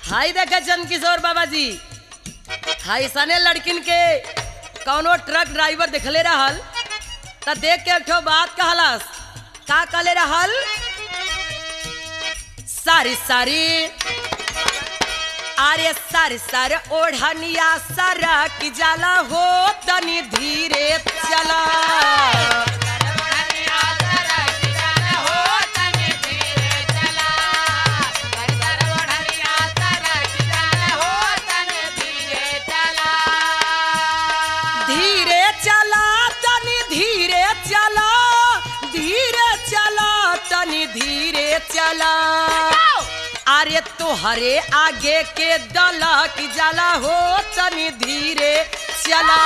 हाई देखा चंद किशोर बाबा जी हाई सने लड़किन के कौनो ट्रक ड्राइवर दिखले रहल त देख के एक ठो बात कहलस का कहले रहल सारी सारी अरे सर सर ओढ़निया सरक जाला हो तनी धीरे चला धीरे चला तनी धीरे चला धीरे चला तनी धीरे चला अरे तोहरे आगे के दलक जाला हो तनी धीरे चला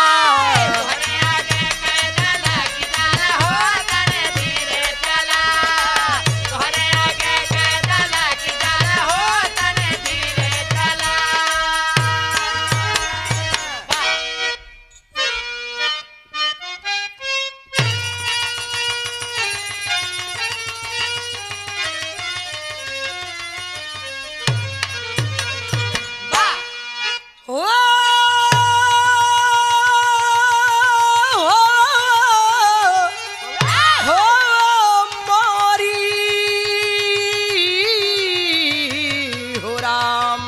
हो हो मोरी हो राम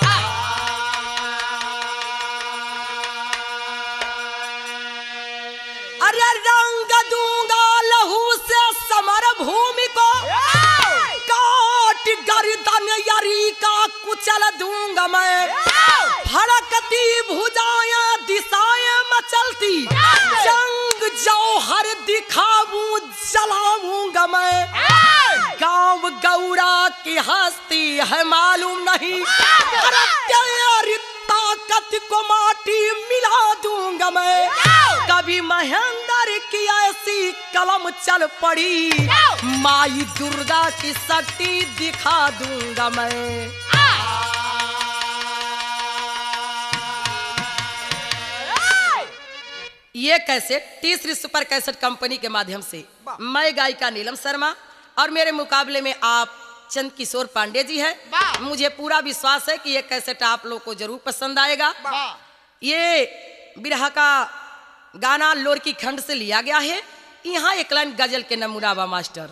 अरे रंग दूंगा लहू से समर भूमि को काट गर्दन यरी का कुचल दूंगा मैं फड़कती भुजाएं दिशाएं मचलती जंग जौहर दिखाऊं जलाऊंगा मैं गांव गौरा की हस्ती है मालूम नहीं तेरी ताकत को माटी मिला दूंगा मैं कभी महेंद्र की ऐसी कलम चल पड़ी माई दुर्गा की शक्ति दिखा दूंगा मैं ये कैसेट तीसरी सुपर कैसेट कंपनी के माध्यम से मैं गायिका नीलम शर्मा और मेरे मुकाबले में आप चंद किशोर पांडे जी हैं वाह। मुझे पूरा विश्वास है कि ये कैसेट आप लोग को जरूर पसंद आएगा ये बिरहा का गाना लोरकी खंड से लिया गया है यहाँ एक लाइन गजल के नमूना बा मास्टर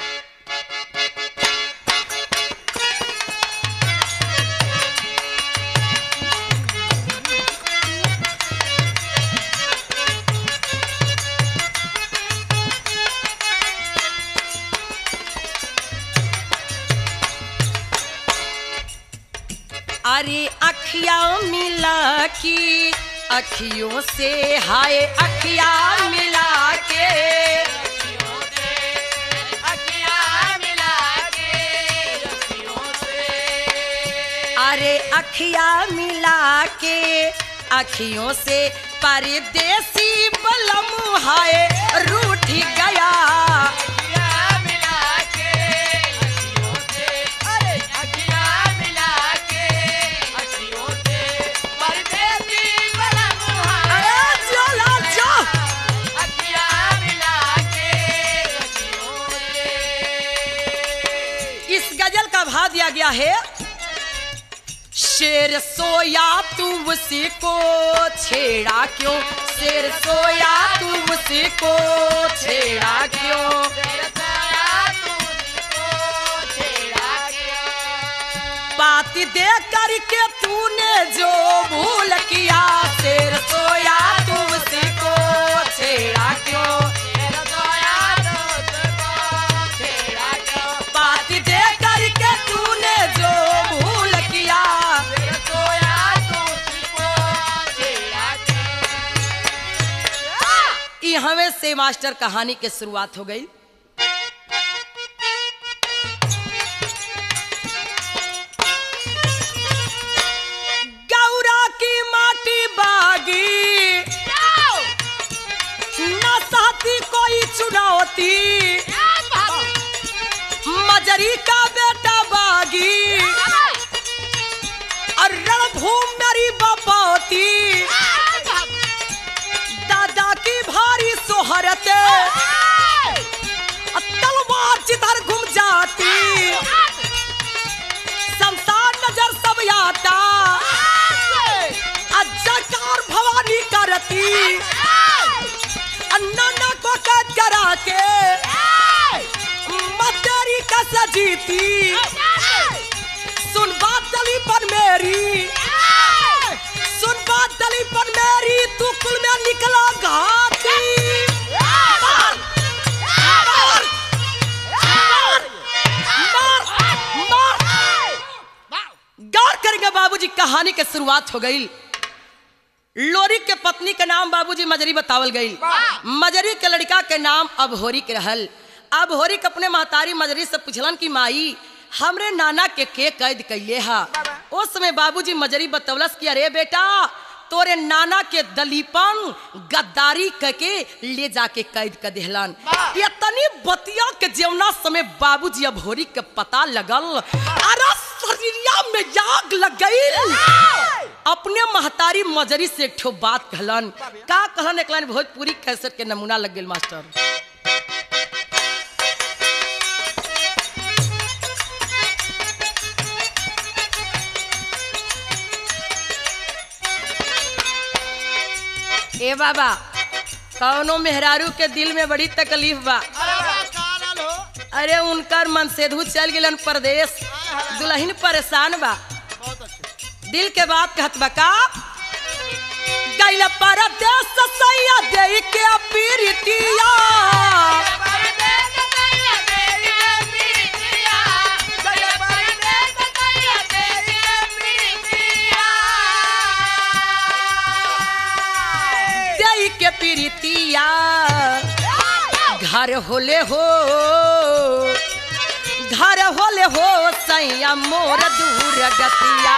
अरे अखिया मिला की अखियों से हाय अखिया मिला के अरे अखिया मिला के अखियों से परदेसी बलम हाय रूठ गया अरे जोला जो इस गजल का भाव दिया गया है शेर सोया तू उसी को छेड़ा क्यों शेर सोया तू उसी को छेड़ा क्यों बात दे करके तूने जो भूल किया शेर सोया तू उसी को छेड़ा क्यों बात दे करके तूने जो भूल किया ई हमें से मास्टर कहानी के शुरुआत हो गई गौरा की माटी बागी न साथी कोई चुनौती मजरी का बेटा बागी और रणभूम मेरी बपौती दादा की भारी सोहरत तलवार जिधर घूम जाती शमशान नजर सब याद पीरिती सुन बात दली पर मेरी सुन बात दली पर मेरी तू कुल में निकला घाटी मार, मार, मार, मार। गौर करेंगे बाबूजी कहानी के शुरुआत हो गई लोरी के पत्नी के नाम बाबूजी मजरी बतावल गई मजरी के लड़का के नाम अबहोरी के रहल अबहोरी के अपने महतारी मजरी से पूछलन कि माई हमरे नाना के के कैद कैले हा उस समय बाबूजी मजरी बतौलस कि अरे बेटा तोरे नाना के दलीपन गद्दारी करके ले जाके कैद कर देहलन इतनी बतिया के जेवना समय बाबूजी अबहोरी के पता लगल अरे शरीरिया में आग लग गई अपने महतारी मजरी से एक ठो बात कहलन का कहलन एक लाइन भोजपुरी कैसेट के नमूना लग गेल मास्टर ए बाबा कौनो मेहरारू के दिल में बड़ी तकलीफ बा अरे उनकर मनसेधु चल गेलन परदेश दुल्हन परेशान बा दिल के बात कहत बा का गैल परदेश सैया दे के पीरितिया दे के पीरितिया घर होले हो घर होले हो सैया मोर दूर गतिया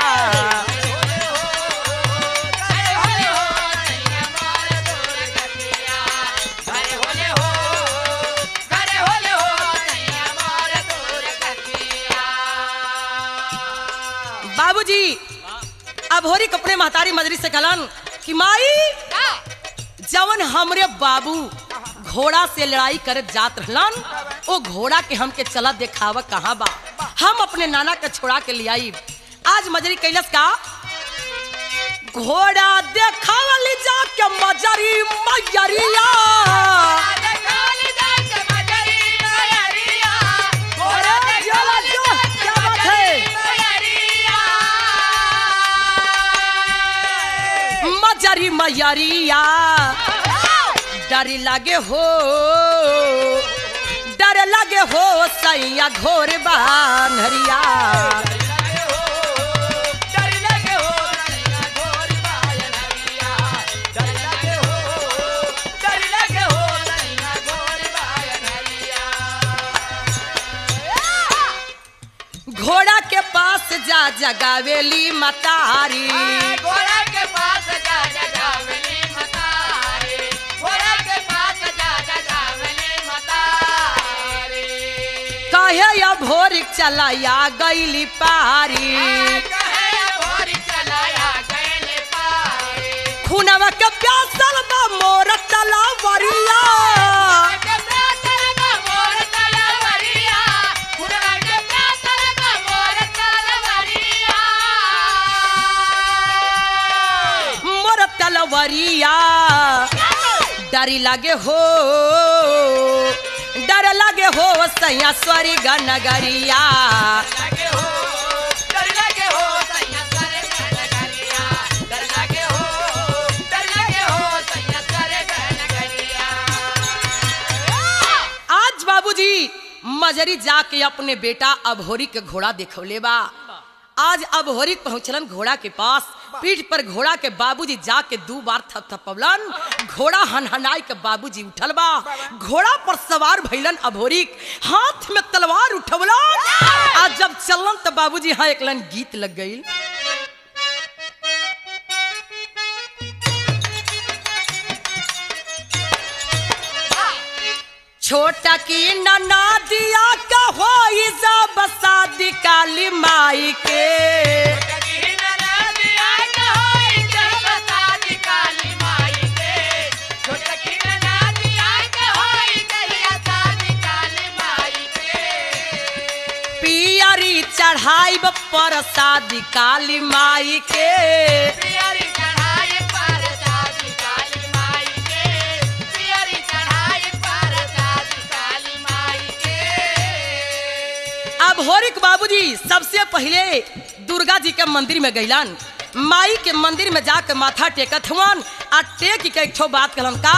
बाबूजी अब होरी कपड़े महतारी मजरी से कहलन कि माई जवन हमरे बाबू घोड़ा से लड़ाई करे जात रहलन ओ घोड़ा के हमके चला देखावा कहाँ बा हम अपने नाना के छोड़ा के ले आई आज मजरी कैलस का घोड़ा देखावल जाके मजरी मजरिया अरे जला जो, क्या बात है? मजरी मयरिया डर लगे हो डर लगे हो सैया घोर बानहरिया घोड़ा के पास जा जगावेली मतारी घोड़ा के पास जा जगावली मतारे घोड़ा के पास जा जगावली मतारे कहे या भोर चलाया गईली पारी कहे भोर चलाया गैले पारे खुनवा के प्यासल बा मोर तलावरिया के प्यासर का मोर तलवरिया खुनवा के प्यासर का मोर तलवरिया मोर तलवरिया डरी लगे हो डर लगे हो सैया स्वर्ग नगरिया लगे हो डर लगे हो सैया करे गनगरिया डर लगे हो डर लगे हो सैया करे गनगरिया आज बाबूजी मजरी जाके अपने बेटा अभोरी के घोड़ा देखौले बा आज अभोरी पहुंचलन घोड़ा के पास पीठ पर घोड़ा के बाबूजी जाके दू बार थपथपवलन घोड़ा हनहनाई के बाबूजी उठल बा घोड़ा पर सवार भइलन अभोरी हाथ में तलवार उठवलन आज जब चलन त बाबूजी यहाँ एक लाइन गीत लग गई छोटा की नना दिया का हो सब शादी काली माई के कहीं न दिया न होई जब शादी काली माई के छोट की न दिया न होई कहिया शादी काली माई के पियरी चढ़ाई पर शादी काली माई के पियरी चढ़ाई पर शादी काली माई के पियरी चढ़ाई पर शादी काली माई के अब अब होरिक बाबूजी सबसे पहले दुर्गा जी के मंदिर में गईलन माई के मंदिर में जाके माथा टेकत हुवन आ टेक के एक ठो बात कहलन का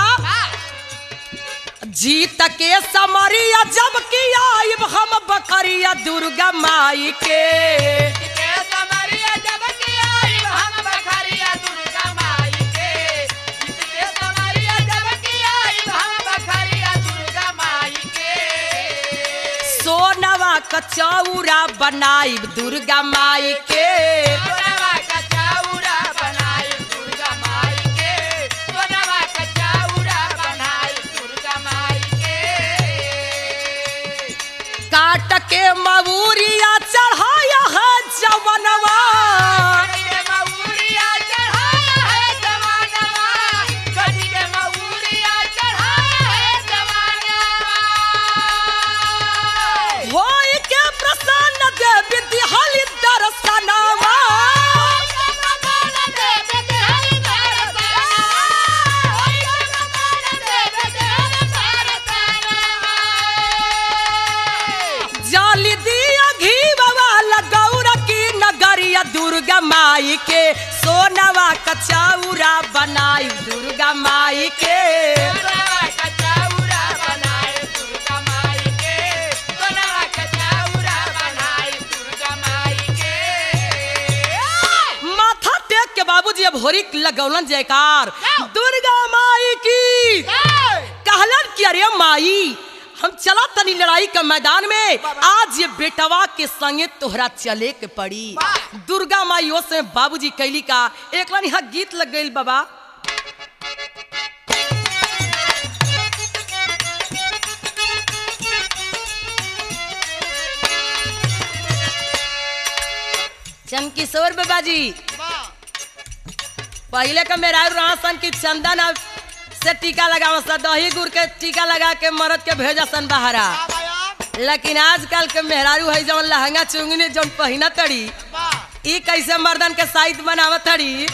जीत के समरिया जब की आइब हम बकरिया दुर्गा माई के के समरिया जब की आई हम बखरिया दुर्गा माई के के समरिया जब की आई हम बखरिया दुर्गा माई के सोनवा कचौरा बनाइब दुर्गा माई के सोनवा का चाउरा बनाई दुर्गा माई के सोनवा का चाउरा बनाई दुर्गा माई के काट के मऊरिया चढ़ाया है जवनवा के मऊरिया चढ़ाया है जवानवा गढ़ी के मऊरिया चढ़ाया है जवानवा होई के प्रसन्न देवी दिहली दर्शनवा जाली दिया घी वाला गौर की नगरिया दुर्गा माई के सोनवा कचौरा बनाई दुर्गा माई के माथा टेक के बाबूजी अब होरी लगौलन जयकार दुर्गा माई की कहलन कि अरे माई हम चला तनी लड़ाई के मैदान में आज ये बेटवा के संगे तोहरा चले के पड़ी वाह। दुर्गा माई ओ से बाबूजी कैली का एक लाइन यहाँ गीत लग गई बाबा चंदकिशोर बाबा जी पहले का मेरा सन की चंदन अब से टीका लगाव सा दही गुड़ के टीका लगा के मरद के भेजा सन बहारा लेकिन आजकल के मेहरारू है जवन लहंगा चुंगनी जवन पहिना तड़ी ई कैसे मर्दन के साइज बनावत तड़ी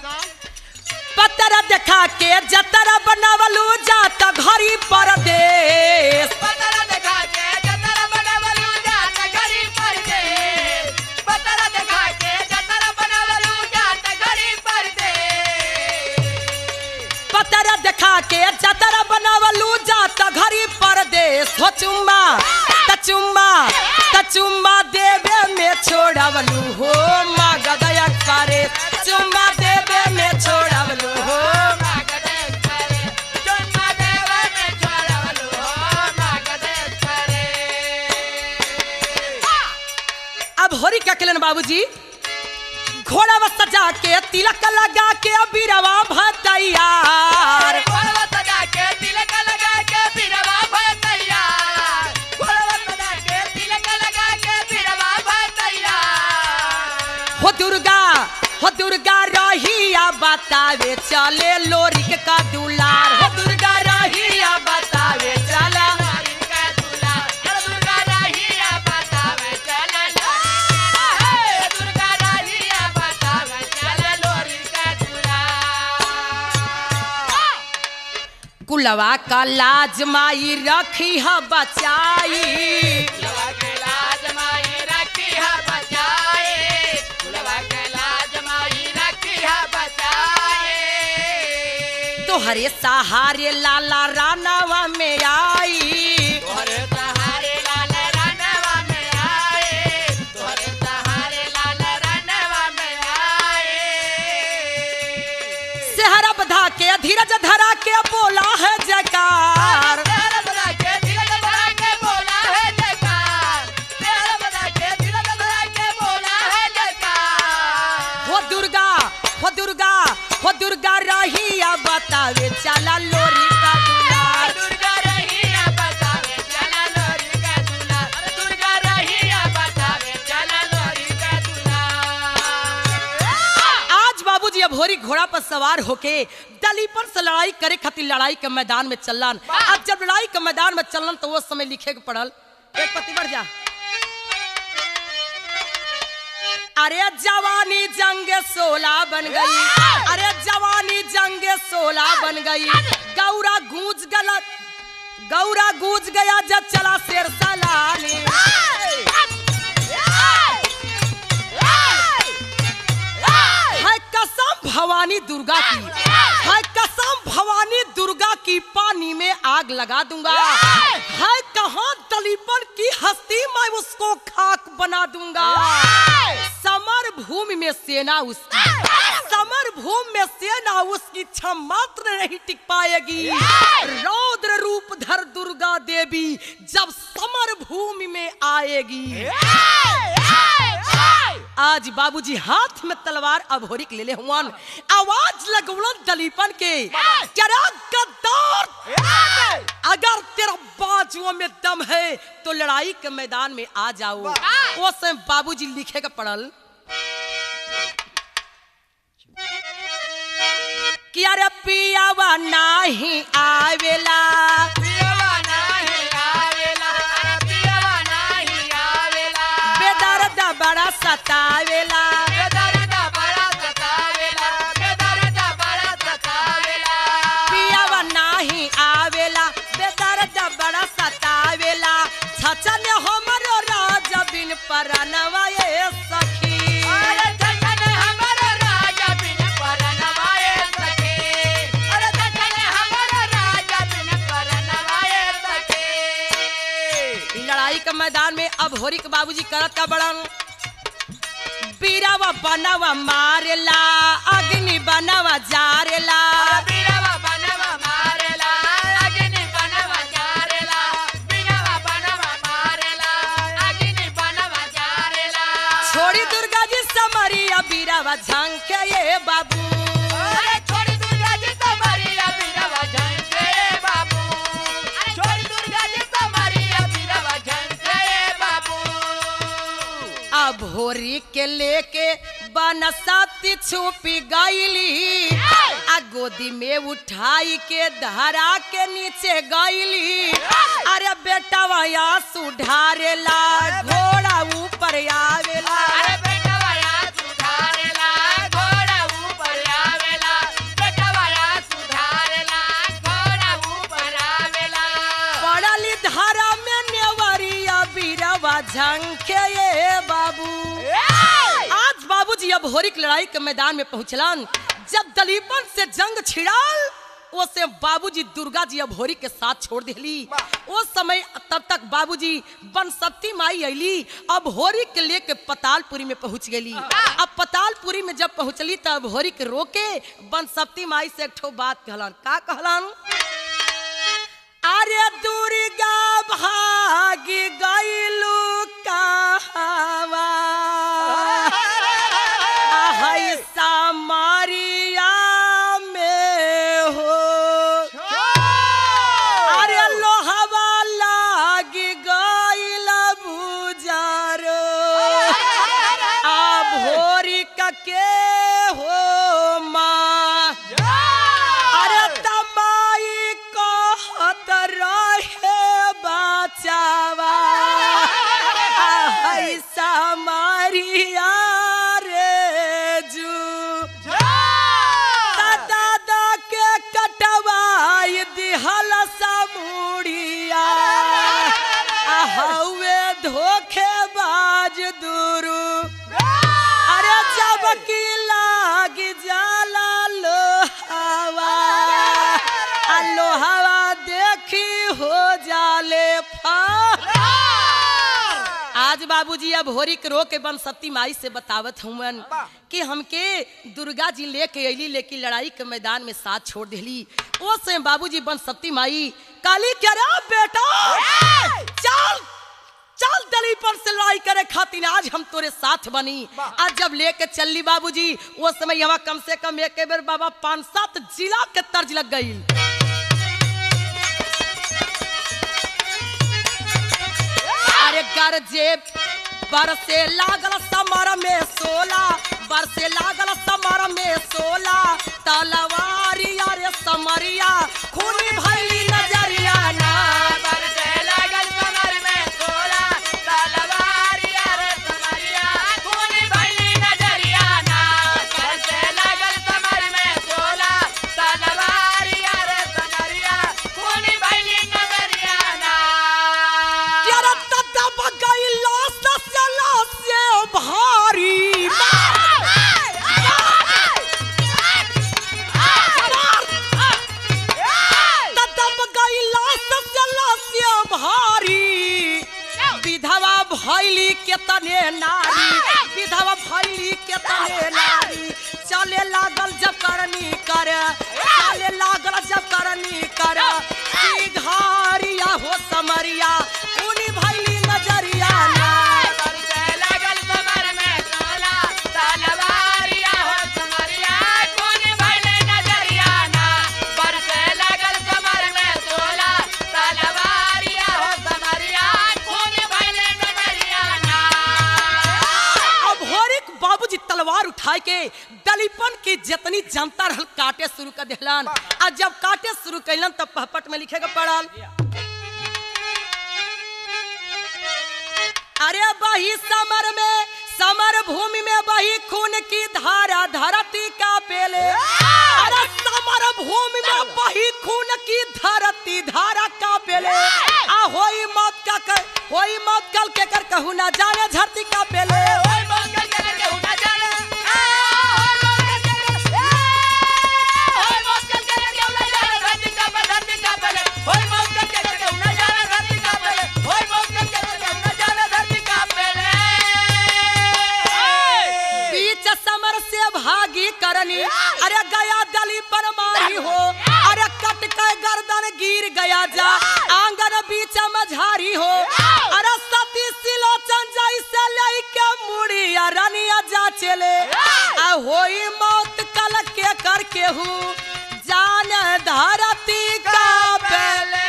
पतरा देखा के जतरा बनावलू जाता घरी परदेश पतरा देखा के जतरा बनावलू जात घरी परदेस पतरा देखा के जतरा बनावलू जात घरी परदेस पतरा देखा के जतरा बनावलू जाता घरी परदेश हो चुम्मा त चुम्मा त चुम्मा देवे में छोड़वलू हो माँ गदया करे चुम्मा देवे में छोड़वलू हो मागदेश करे चुम्मा देव में छोड़वलू हो मागदेश करे अब होरी क्या केलन बाबूजी घोड़ा व सजा के तिलक लगा के अबीरवा भतैयार घोड़वा सजा के तिलक लगा के बिरवा भय तैयार घोड़वा सजा के तिलक लगा के बिरवा भय तैयार हो दुर्गा हो दुर्गा रहिया बतावे चले लोरिक का दुलार हो दुर्गा रहिया बतावे चला इनका दूल्हा हर दुर्गा राहिया बतावे चल लोरी दुर्गा राहिया बतावे चल लोरी का दूल्हा कुलवा का लाज माई रखी है बचाई कुलवा के लाज माई रखी है बचाए कुलवा के लाज माई रखी है बचाए तोहरे सहारे लाला रानावा में आई तोहरे सहारे लाल रनवा में आए तोहरे सहारे लाल रनवा में आए सेहरा बधा के धीरज धरा के बोला है जयकार तेरा बड़ा के दिल बड़ा के बोला है जयकार तेरा बड़ा के दिल बड़ा के बोला है जयकार हो दुर्गा हो दुर्गा हो दुर्गा रहिया बतावे चला लोरी का दुलार दुर्गा रहिया बतावे चला लोरी का दूल्हा अरे दुर्गा रहिया बतावे चला लोरी का दूल्हा आज बाबूजी अब होरी घोड़ा पर सवार होके दली पर से लड़ाई करे खातिर लड़ाई के मैदान में चलन अब जब लड़ाई के मैदान में चलन तो वो समय लिखे के पड़ल एक पति बढ़ जा अरे जवानी जंग सोला बन गई अरे जवानी जंग सोला बन गई गौरा गूंज गलत गौरा गूंज गया जब चला शेर सलानी भवानी दुर्गा की है कसम भवानी दुर्गा की पानी में आग लगा दूंगा है कहाँ दलीपन की हस्ती मैं उसको खाक बना दूंगा समर भूमि में सेना उसकी समर भूमि में सेना उसकी क्षम मात्र नहीं टिक पाएगी रौद्र रूप धर दुर्गा देवी जब समर भूमि में आएगी आज बाबूजी हाथ में तलवार अभोरी के ले ले हुआन आवाज लगवलन दलीपन के क्या गद्दार अगर तेरा बाजुओं में दम है तो लड़ाई के मैदान में आ जाओ वो समय बाबूजी लिखे का पड़ल कि अरे पियावा नाही आवेला पियवा नाही आवेला पियवा नाही आवेला बेदर्द बड़ा सतावेला बेदर्द बड़ा सतावेला बेदर्द बड़ा सतावेला पियावा नाही आवेला बेदर्द बड़ा सतावेला छचन हमरो राज बिन परनवा ये सखी अरे धन हमर राजा बिन परनवाए सके अरे धन हमर राजा बिन परनवाए सके ई लड़ाई के मैदान में अब होरी के बाबूजी करत का बड़न बीरावा बनवा मारेला अग्नि बनवा जारेला बिरवा बनवा मारेला अग्नि बनवा जारेला बिरवा बनवा मारेला अग्नि बनवा जारेला छोड़ी दुर्गा जी समरिया बीरावा झंके ये बाबू अरे छोड़ी दुर्गा जी तुम्हारी बिरवा झंके बाबू अरे छोड़ी दुर्गा जी तुम्हारी बिरवा झंके बाबू अब होरी के लेके बनसती छुपी गईली आ गोदी में उठाई के धरा के नीचे गईली अरे बेटा वया सुधारेला घोड़ा ऊपर आवेला अरे बेटा वाया सुधारेला घोड़ा ऊपर आवेला बेटा वाया सुधारेला घोड़ा ऊपर आवेला पड़ली धारा में नेवरिया बीरवा झंखे ये बाबू आज बाबूजी अब होरी की लड़ाई के मैदान में पहुंचलन जब दलीपन से जंग छिड़ाल उसे बाबूजी दुर्गा जी अब होरी के साथ छोड़ दिली उस समय तब तक बाबूजी बनसप्ती माई अली अब होरी के लेके पतालपुरी में पहुंच गई अब पतालपुरी में जब पहुंचली तब होरी के रोके बनसप्ती माई से एक ठो बात कहलन का कहलन अरे दुर्गा भागी गईलू कहवा है सामरिया में हो अरे लोहवा लागी गईल बुजारो आ भोरी के हो माँ अरे तमाई कहत रहे बचावा है सामरिया रे जू दादा के कटवाई दिहल समुड़िया हवे धोखेबाज दुरु अरे जब की लाग जाला लोहावा आ लोहावा देखी हो जाले फा आज बाबूजी अब होरी के रो के बन सती माई से बतावत हुमन कि हमके दुर्गा जी लेके अली लेकिन लड़ाई के मैदान में साथ छोड़ दिली ओ से बाबूजी बन सती माई काली क्या रे बेटा चल चल दलीपन से लड़ाई करे खातिर आज हम तोरे साथ बनी आज जब लेके चलली बाबूजी वो समय यहाँ कम से कम एक बेर बाबा पांच सात जिला के तर्ज लग गई अरे गरजे बरसे लागल समर में सोला बरसे लागल समर में सोला तलवारी अरे समरिया खूनी भैली नजरिया ना बरसे लागल कमर में सोला तलवारिया रे समरिया खूनी भइली नजरिया ना बरसे लागल कमर में सोला तलवारिया रे समरिया खूनी भइली नजरिया ना तेरा तत्ता बगई लाश से लाश से भारी भैली के तने नारी विधवा भैली के तने नारी चले लागल जब करनी कर चले लागल जब करनी कर की घारिया हो समरिया उनी भैली नजरिया ना बरसे लगल कमर में तोला, तलवारिया हो समरिया, खून भइले नजरिया ना। बरसे लगल कमर में तोला, तलवारिया हो समरिया, खून भइले नजरिया ना। अब होरिक बाबूजी तलवार उठाए के दलीपन की जितनी जनता रहल काटे शुरू कर दिलन आ जब काटे शुरू कैलन तब पहपट में लिखे के पड़ल अरे बही समर में समर भूमि में बही खून की धारा धरती का पेले अरे समर भूमि में बही खून की धरती धारा का पेले आ होई मौत का कर होई मौत कल के कर कहू ना जाने धरती का पेले ओए मौका चले केहू ना जाने। ए, ओए मौका चले, ए, ओए मौका चले केहू ना जाने, धरती का पे, धरती का पेले। ओए मौका चले केहू ना जाने, धरती का पेले। ओए मौका चले केहू ना जाने, धरती का पेले। बीच समर से भागी करनी अरे गया दली पर मारी हो अरे कट के गर्दन गिर गया जा आंगन बीच मझारी हो अरे सती सिलोचन जैसे लेके मुड़ी रनिया जा चले आ होई मौत कल के कर केहू जान धरती का पेले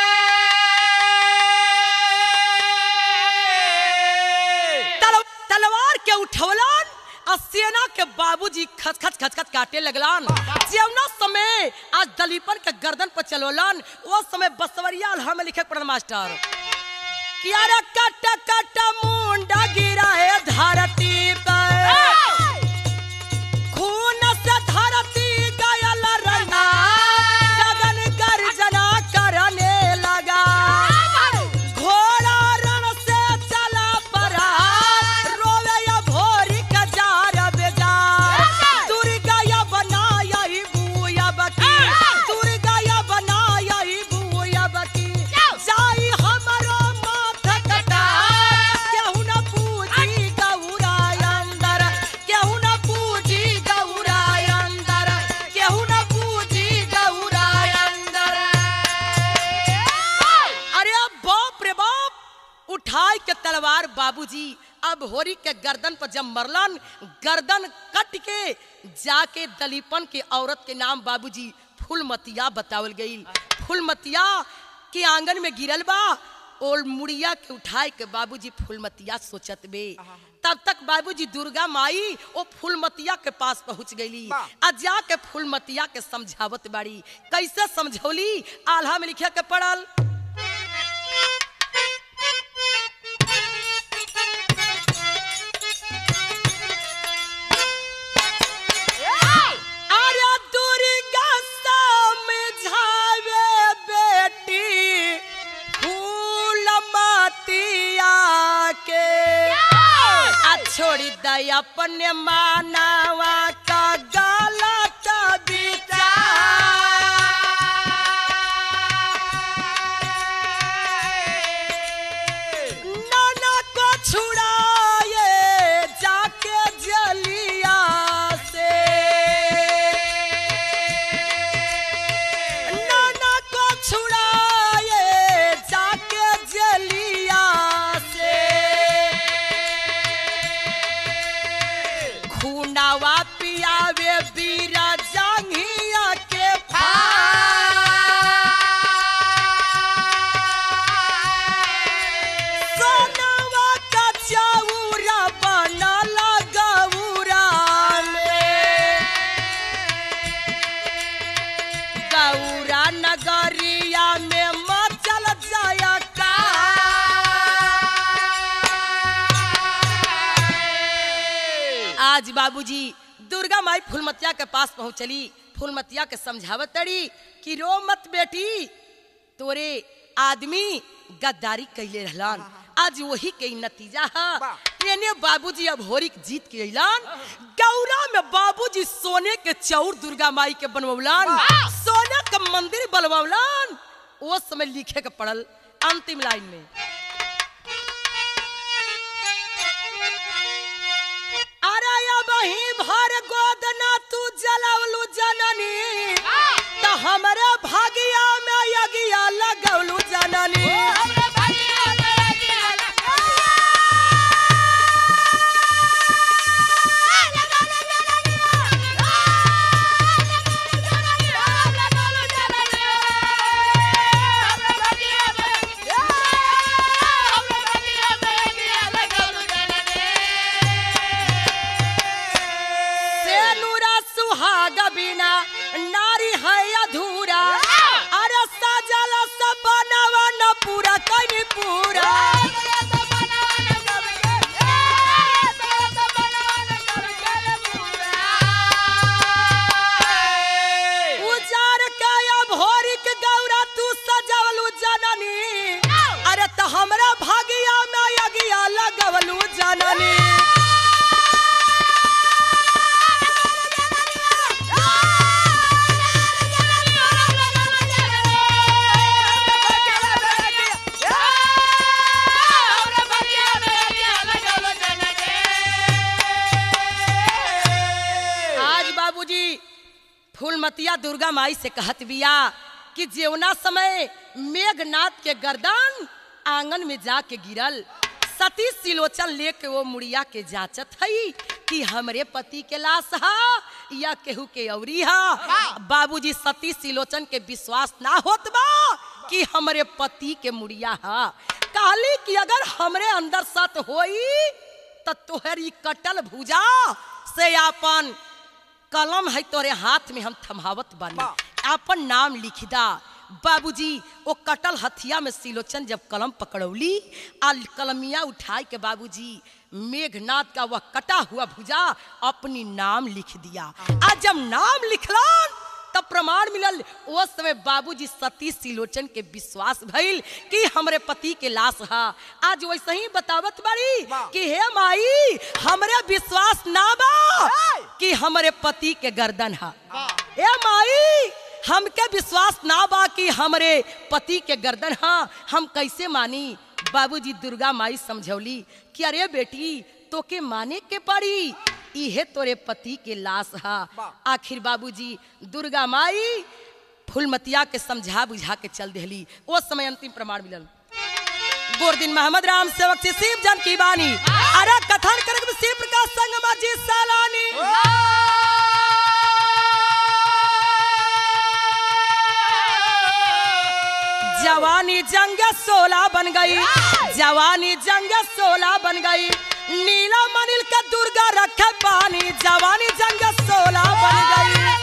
तल, तलवार के उठवलन आ सेना के बाबूजी खच खच खच खच काटे लगलन जेवना समय आज दलीपन के गर्दन पर चलोलन वो समय बसवरिया अल्हा में लिखे पड़ल मास्टर कि अरे कट कट मुंडा गिरा है धरती पर खून से धरती गयल रंगा गगन गर्जना करने लगा घोड़ा रण से चला परा रोवे या भोरी का जार बेजा दुर्गा या बनाया ही बुया बकी दुर्गा या बनाया ही बुया बकी जाई हमरो माथ कटा केहू न पूजी गौरा अंदर केहू न पूजी गौरा अंदर केहू न पूजी गौरा अंदर अरे अब बाप रे बाप उठाई के तलवार बाबूजी अब होरी के गर्दन पर जब मरलन गर्दन कट के जाके दलीपन के औरत के नाम बाबूजी फूलमतिया बतावल गई फूलमतिया के आंगन में गिरल बा और मुड़िया के उठाए के बाबूजी फूलमतिया सोचत बे तब तक बाबूजी दुर्गा माई ओ फूलमतिया के पास पहुंच गईली आ जाके फूलमतिया के समझावत बाड़ी कैसे समझौली आल्हा में लिखे के पड़ल अरे दुर्गा समझावे बेटी फूलमतिया के आ छोड़ी दई अपने मानवा का गलत विचार नाना को छुड़ाए जाके जलिया से नाना को छुड़ाए जाके जलिया से खूनावा पियावे बीरा जांघिया के सोनावा का चौरा बनल गौरा में गौरा नगरिया में मचल जाया का आज बाबूजी दुर्गा माई फूलमतिया के पास पहुंचली फूलमतिया के समझावत तड़ी कि रो मत बेटी तोरे आदमी गद्दारी कैले रहलन आज वही के नतीजा है एने बाबूजी अब होरिक जीत के अइलन गौरा में बाबूजी सोने के चौर दुर्गा माई के बनवलन सोने का मंदिर बनवलन वो समय लिखे के पड़ल अंतिम लाइन में दुर्गा माई से कहत बिया कि जेवना समय मेघनाथ के गर्दन आंगन में जाके गिरल सती सिलोचन लेके वो मुड़िया के जांचत हई कि हमरे पति के लाश हा या केहू के अवरी हा बाबूजी सती सिलोचन के विश्वास ना होत बा कि हमरे पति के मुड़िया हा कहली कि अगर हमरे अंदर सत होई त तोहरी कटल भुजा से अपन कलम है तोरे हाथ में हम थमावत बानी अपन नाम लिख दा बाबूजी वो कटल हथिया में सिलोचन जब कलम पकड़ौली आ कलमिया उठाई के बाबूजी मेघनाथ का वह कटा हुआ भुजा अपनी नाम लिख दिया आज जब नाम लिखलन तब प्रमाण मिलल उस समय बाबूजी सती सिलोचन के विश्वास भइल कि हमरे पति के लाश हा आज वैसे ही बतावत बाड़ी कि हे माई हमरे विश्वास ना बा कि हमरे पति के गर्दन हा ए माई हमके विश्वास ना बा कि हमरे पति के गर्दन हा हम कैसे मानी बाबूजी दुर्गा माई समझौली कि अरे बेटी तोके माने के पड़ी इहे तोरे पति के लाश हा आखिर बाबूजी दुर्गा माई फुलमतिया के समझा बुझा के चल देहली वो समय अंतिम प्रमाण मिलल गोरदिन मोहम्मद राम सेवक से शिव जन की बानी अरे कथन करक शिव प्रकाश संगमा जी सालानी जवानी जंग सोला बन गई जवानी जंग सोला बन गई नीला मनिल का दुर्गा रखे पानी जवानी जंग सोला बन गई